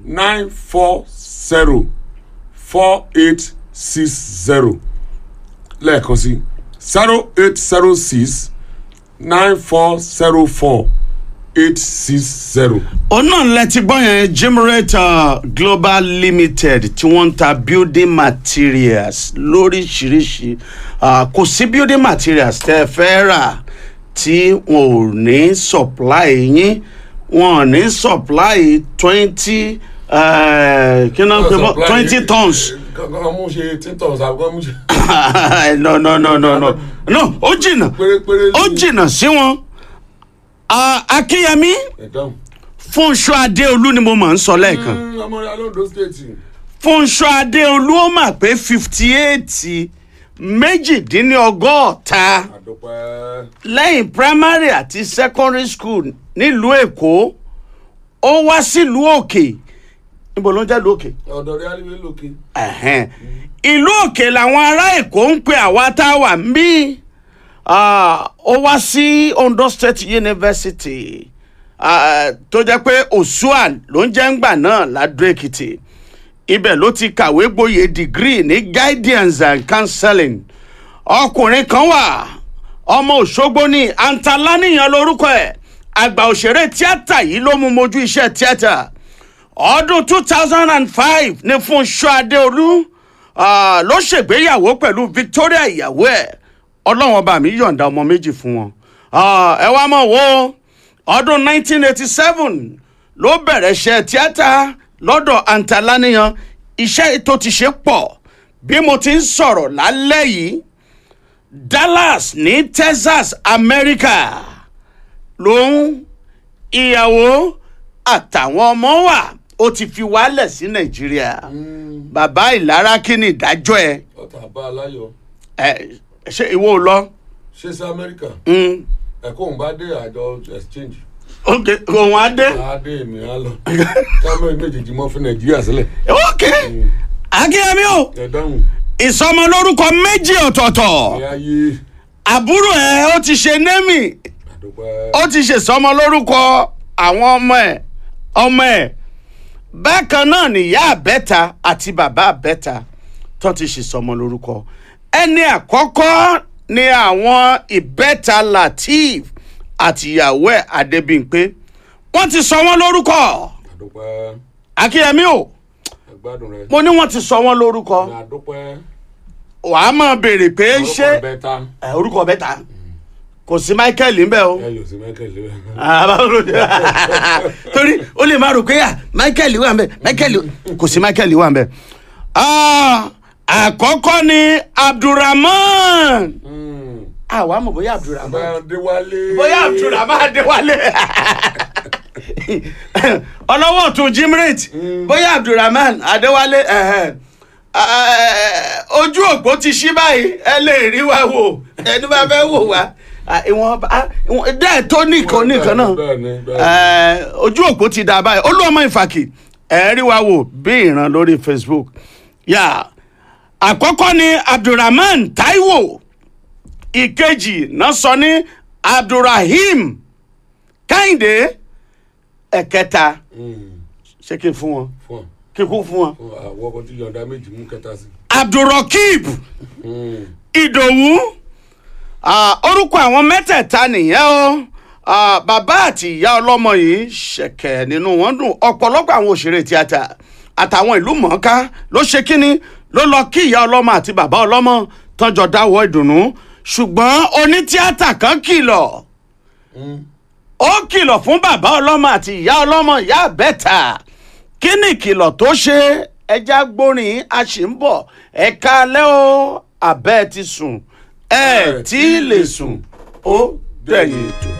nine four zero four eight six zero lẹ́ẹ̀kan sí zero eight zero six nine four zero four eight six zero. òun náà lẹ ti gbọ́ yẹn Jimrate Global Limited tí wọ́n ń ta building materials lóríṣiríṣi Ah, kò sí building materials tẹ́ ẹ fẹ́ rà tí wọn ò ní supply yín wọn ò ní supply twenty kí náà ń pè mọ́ twenty tons kankan mú ṣe eighteen tons àbúkọ́ mú ṣe. no no no no no no ó jìnnà pérépéré ó jìnnà sí wọn Ah, Akínyẹmí ẹ̀dáhùn. Fúnṣọ́ Adéolú ni mo máa ń sọ lẹ́ẹ̀kan. ọmọ rẹ alóńdó state. Fúnṣọ́ Adéolú ó mà pé fifty eight méjìdínlọ́gọ́ta àdópẹ́. lẹ́yìn primary àti secondary school nílùú Èkó ó wá sílùú Òkè níbo ló ń jẹ́ ìlú Òkè ọ̀dọ̀ rẹ alíwé lókè. ẹ̀hẹ́n. ìlú Òkè làwọn ará Èkó ń pe àwa tá a wà ń bí Ah, ó wá sí Ondo State University ah, tó jẹ́ pé Osua ló ń jẹ́ ńgbà náà ládùú Èkìtì ibẹ̀ ló ti kàwé gboyè degree ní guidance and counseling ọkùnrin kan wà ọmọ Òṣogbo ní Antalaniyan lórúkọ ẹ̀ àgbà òṣèré tíátà yìí ló mú mojú iṣẹ́ tíátà ọdún two thousand and five ní Fúnṣọ́ Adéolú ah, ló ṣègbéyàwó pẹ̀lú Victoria ìyàwó ẹ̀ ọlọ́wọ́n bá mi yọ̀ǹda ọmọ méjì fún wọn Ah, ẹ wá mọ̀ wo ọdún nineteen eighty seven ló bẹ̀rẹ̀ iṣẹ́ tíátà lọ́dọ̀ Antalaniyan iṣẹ́ tó ti ṣe pọ̀ bí mo ti ń sọ̀rọ̀ lálẹ́ yìí Dallas ní Texas America ló ń ìyàwó àtàwọn ọmọ wà ó ti fi wálẹ̀ sí Nàìjíríà bàbá ìlara kí ni ìdájọ́ ẹ ọ̀tà bá aláyọ̀. ẹ ṣé ìwọ ò lọ. ṣé sí amẹ́ríkà Mm. ẹ̀kọ́ òun bá dé àjọ exchange. ok òun á dé. adé mi á lọ. kámẹ́ méjèèjì mọ́ fún nàìjíríà sílẹ̀. ok akínyẹmí o ẹ̀dáhùn. ìsọmọlórúkọ méjì ọ̀tọ̀ọ̀tọ̀ ìyá yé. àbúrò ẹ ó ti ṣe némì àdópẹ́. ó ti ṣe sọmọlórúkọ àwọn ọmọ ẹ ọmọ ẹ bákan náà nìyá àbẹ́ta àti bàbá àbẹ́ta tó ti ṣe sọmọlórúkọ ẹni àkọ́kọ́ ni àwọn ìbẹ́ta Lateef àtìyàwó ẹ̀ Adébímpé wọ́n ti sọ wọ́n lórúkọ àdópẹ́. akínyẹmí o ẹgbádùn rẹ. mo ní wọ́n ti sọ wọ́n lórúkọ àdópẹ́. wàá máa béèrè pé ṣé orúkọ bẹ́ta. ẹ, orúkọ bẹ́ta kò sí Michael ńbẹ o ẹ yóò sí michael lé. Ah, báwo ló dé? torí ó lè máa rò pé à Michael wà ńbẹ Michael kò sí Michael wà ńbẹ. Ah, àkọ́kọ́ ni Abdulrahman àwa mọ̀ bóyá Abdulrahman bá déwálé. bóyá Abdulrahman Adéwálé ọlọ́wọ́ tún Jimrate bóyá Abdulrahman Adéwálé ẹ̀hẹ̀. Eh, ojú òpó ti ṣí báyìí ẹ lè rí wa wò ẹni bá fẹ́ wò wá Ah, ìwọ̀n bá- ìwọ̀n dẹ́ẹ̀ tó nìkan nìkan náà bẹ́ẹ̀ni bẹ́ẹ̀ni. Eh, ojú òpó ti dà báyìí olúọmọ ìfàkì ẹ rí wa wò bí ìran lórí Facebook yà àkọ́kọ́ ni Abdulrahman Taiwo ìkejì náà sọ ní Abdulrahim Kẹ́hìndé ẹ̀kẹta ṣé kí n fún wọn fún kí n kú fún wọn ọ àwọn ọkọ tí yọ̀ǹda méjì mú kẹta sí. Abdulrokib Ìdòwú ah, orúkọ àwọn mẹ́tẹ̀ẹ̀ta nìyẹn o Ah, bàbá àti ìyá ọlọ́mọ yìí ṣẹ̀kẹ̀ nínú wọn dùn ọ̀pọ̀lọpọ̀ àwọn òṣèré tíátà àtàwọn ìlú mọ̀ọ́ká ló ṣe kínní ló lọ kí ìyá ọlọ́mọ àti bàbá ọlọ́mọ tọ́jọ́ dáwọ́ ìdùnnú ṣùgbọ́n onítíátà kan kìlọ̀ ó kìlọ̀ fún bàbá ọlọ́mọ àti ìyá ọlọ́mọ ìyá àbẹ́ta kí ni ìkìlọ̀ tó ṣe ẹja gbórin a ṣì ń bọ̀ ẹ̀ka alẹ́ o àbẹ́ ti sùn ẹ̀ tí ì lè sùn ó dẹ̀yìn ètò.